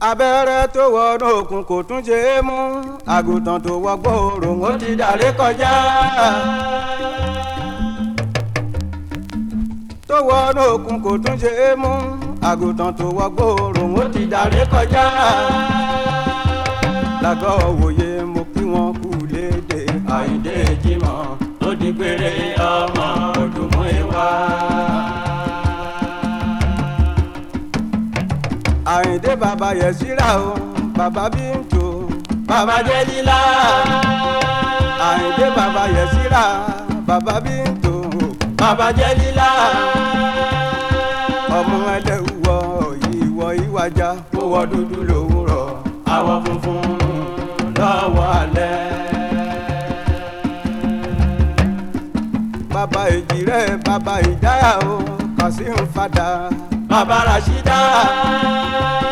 abẹ́rẹ́ tó wọnú òkun kò tún ṣe é mú àgùntàn tó wọgbọ́ òrùn ó ti dàrí kọjá. tó wọnú òkun kò tún ṣe é mú àgùntàn tó wọgbọ́ òrùn ó ti dàrí kọjá. lágọ̀ òwòye mo kí wọn kú léde àìdè jimọ̀ ó di péré ọmọ òdùmọ̀ ìwà. àyìndé bàbá yẹ síra o bàbá bíntò bàbá jẹ́ lílá. àyìndé bàbá yẹ síra bàbá bíntò bàbá jẹ́ lílá. ọmọ ẹlẹ́wọ̀ ìwọ ìwàjà kó wọ dúdú lówùrọ̀ àwọ̀ funfun lọ́wọ́ alẹ́. bàbá èjì rẹ̀ bàbá ìdáyà o kàsí ń fadà bàbá rashida